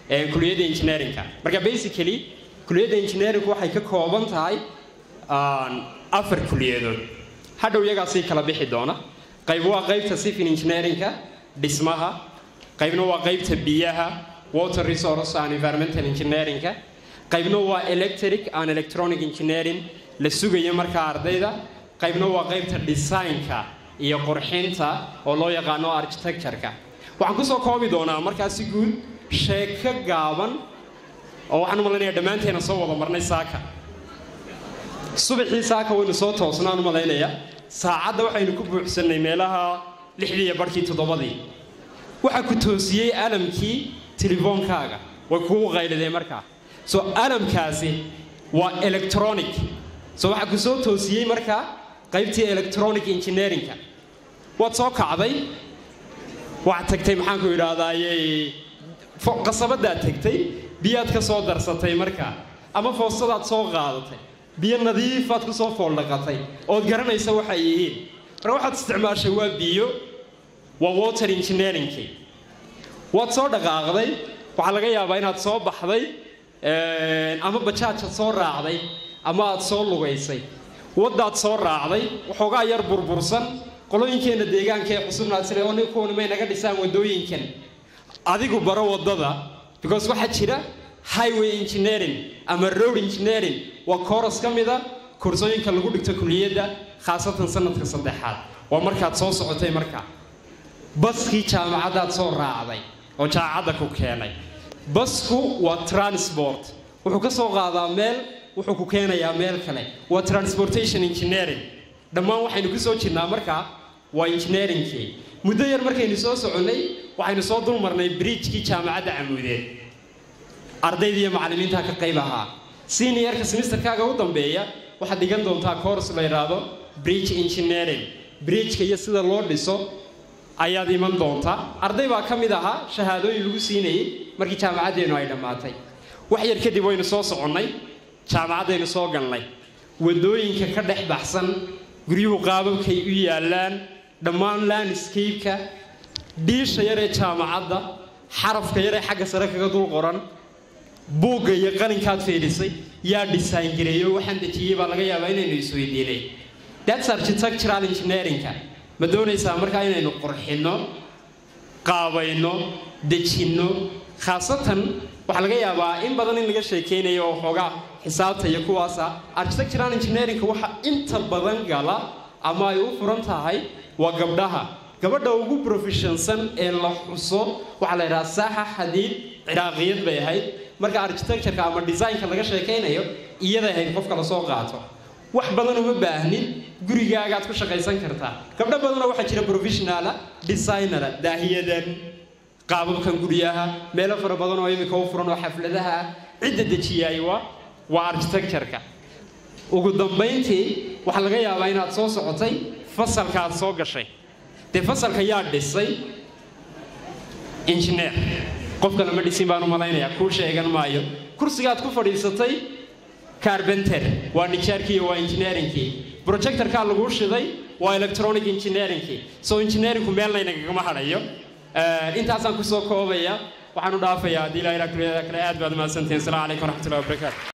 kuliyadda engineerinka marka basically kuliyadda engineeringu waxay ka kooban tahay afar kuliyadood hadhow iyagaasii kala bixi doona qayb waa qaybta civil engineerinka dhismaha qaybna waa qaybta biyaha water resource and environmental engineerinka qaybna waa electric and electronic engineering la sugayo markaa ardayda qaybna waa qaybta designka iyo qurxinta oo loo yaqaano architectureka waxaan kusoo koobi doonaa markaasi guud sheeko gaaban oo waxaan u malaynayaa dhammaanteena soo wada marnay saaka subaxii saaka waynu soo toosnaan u malaynayaa saacadda waxaynu ku buuxsannay meelaha lixdii iyo barhkii toddobadii waxaa ku toosiyey alamkii telefoonkaaga way kugu qaylideen markaa so alamkaasi waa electronic so waxaa ku soo toosiyey markaa qaybtii electronic engineerinka waad soo kacday waxaad tagtay maxaanku idhahdaaye qasabadaad tagtay biyaad ka soo darsatay markaa ama foostadaad soo qaadatay biyo nadiifaad ku soo fooldhaqatay ood garanaysa waxay yihiin marka waxaad isticmaashay waa biyo waa water engineeringkii waad soo dhaqaaqday waxaa laga yaabaa inaad soo baxday ama bajaajad soo raacday ama aad soo lugaysay waddaad soo raacday waxoogaa yar burbursan qolooyinkeenna deegaanka ee cusubnaad sile oo kuwani may naga dhisaan waddooyinkan adigu baro waddada because waxaa jira highway engineering ama road engineering waa kooras ka mida kursooyinka lagu dhigto kuliyadda khaasatan sanadka saddexaad waa markaad soo socotay markaa baskii jaamacaddaad soo raacday oo jaamacadda ku keenay basku waa transport wuxuu ka soo qaadaa meel wuxuu ku keenayaa meel kale waa transportation engineering dhammaan waxaynu ku soo jirnaa markaa waa engineeringkii muddo yar markaynu soo soconnay waxaynu soo dulmarnay bridjkii jaamacadda camuudeed ardayda iyo macallimiinta ka qayb ahaa seniorka semesterkaaga u dambeeya waxaad dhigan doontaa course la yidhaahdo bridge engineering bridjka iyo sida loo dhiso ayaad iman doontaa arday baa ka mid ahaa shahaadooyin lagu siinayay markii jaamacaddeennu ay dhammaatay wax yar kadib waynu soo soconnay jaamacaddaynu soo galnay waddooyinka ka dhex baxsan guryuhu qaababkay u yaallaan dhammaan landscape-ka dhiisha yaree jaamacadda xarafka yaree xagga sare kaga dul qoran buugga iyo qalinkaad fiidhisay yaa design gareeyo waxaan dejiyey baa laga yaabaa inaynu isweydiinay that's architectural engineeringka ma doonaysaa markaa inaynu qurxinno qaabayno dejinno khaasatan waxaa laga yaabaa in badan in laga sheekeynayo oo xoogaa xisaabta iyo kuwaasa architectural engineeringka waxa inta badan gala ama ay u furan tahay waa gabdhaha gabadha ugu professionsan ee la xuso waxaa la yidhaha saaxa xadiid ciraaqiyad bay ahayd marka architectureka ama designka laga sheekaynayo iyaday ahayd qofka lasoo qaato wax badan uma baahnid gurigaagaad ku shaqaysan kartaa gabdho badanoo waxaa jira professionala designera daahiyadan qaababkan guryaha meelo fara badan oo imika u furan oo xafladaha ah cidda dejiyaay waa waa architectureka ugu dambayntii waxaa laga yaabaa inaad soo socotay fasalka aad soo gashay dee fasalka yaa dhisay engineer qofka lama dhisin baan u malaynayaa kuu sheegan maayo kursigaad ku fadhiisatay carbenter waa nijaarkii waa engineeringkii projectorkaa laguu shiday waa electronic engineeringkii so engineeringku meelna inagagama hadhayo intaasaan kusoo koobaya waxaan u dhaafayaa haddii ilaa ilaa kuliyada kale aad baad mahadsantihin asalaamu calaykum waraxmatullahi wabarakaatu